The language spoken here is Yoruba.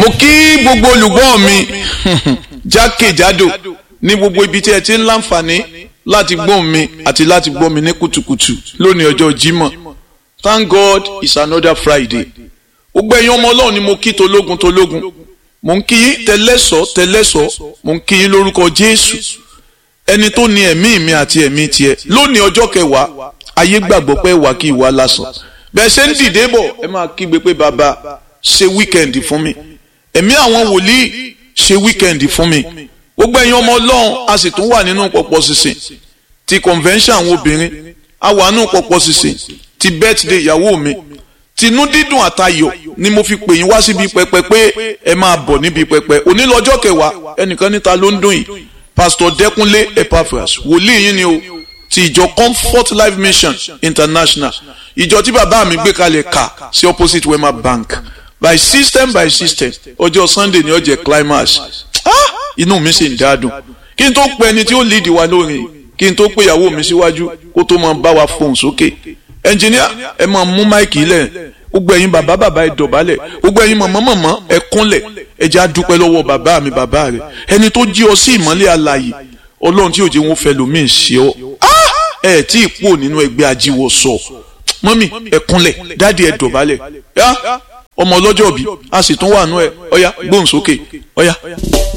mo kí gbogbo olùgbọ́ mi jákèjádò ní gbogbo ibi tí ẹ ti ń láǹfààní láti gbọ́ mi àti láti gbọ́ mi ní kùtùkùtù lónìí ọjọ́ Jímọ̀ thank God it's another Friday gbogbo ẹ̀yin ọmọ Ọlọ́run ni mo kí tológun tológun mo ń kí yín tẹlẹ́sọ̀ tẹlẹ́sọ̀ mo ń kí yín lórúkọ Jésù ẹni tó ní ẹ̀mí mi àti ẹ̀mí tiẹ̀ lónìí ọjọ́ kẹwàá ayé gbàgbọ́ pé wà kí ìwà lásán bẹ́ẹ̀ ṣe ń dìde bọ̀ ẹ máa kígbe pé bàbá ṣe wíkẹ́ndì fún mi ẹ̀mí àwọn wòlíì ṣe wíkẹ́ndì fún mi gbogbo ẹ̀yin ọmọ ọlọ́run a sì tún wà nínú pọ̀pọ̀ sísìn ti convention àwọn obìnrin a wà nínú pọ̀pọ̀ sísìn ti birthday ìyàwó mi tinú dídùn àtayọ̀ ni mo fi pè yín wá síbi pẹpẹ pé ẹ máa bọ̀ níbi pẹpẹ òní lọ́jọ́ kẹwàá ẹnìkan níta ló ń dùn yìí pastor Dẹ́kúnlé Epaphras wòlíì yín ni o ti ìjọ Comfort Life Mission International ìjọ tí bàbá mi gbé kalẹ̀ kà sí opposite Wema Bank by system by system ọjọ́ Sunday ni ó jẹ́ climax inú mi sì ń dádùn kí n tó pe ẹni tí ó lead wa lórin kí n tó pe ìyàwó mi síwájú kó tó máa bá wa fohùn sókè ẹnjìníà ẹ máa mú máìkì lẹ̀ gbogbo ẹ̀yin bàbá bàbá ẹ dọ̀bálẹ̀ gbogbo ẹ̀yin mọ̀mọ́ mọ̀mọ́ ẹ kúnlẹ̀ ẹ jẹ́ àdúpẹ́ lọ́wọ́ bàbá mi bàbá rẹ̀ ẹni tó jí ọ sí ìmọ́lẹ̀ alààyè ọlọ́run tí ò jẹ́ wọn fẹ́ lómi ṣe ọ ẹ tí ì pò nínú ẹgbẹ́ ajíwọ̀ sọ mọ́mì ẹ kúnlẹ̀ dáàdi ẹ dọ̀bálẹ̀ ọmọ ọlọ́jọ́ bí a sì tún wà nú ẹ ọ̀yá gbóhùn sókè ọ̀yá.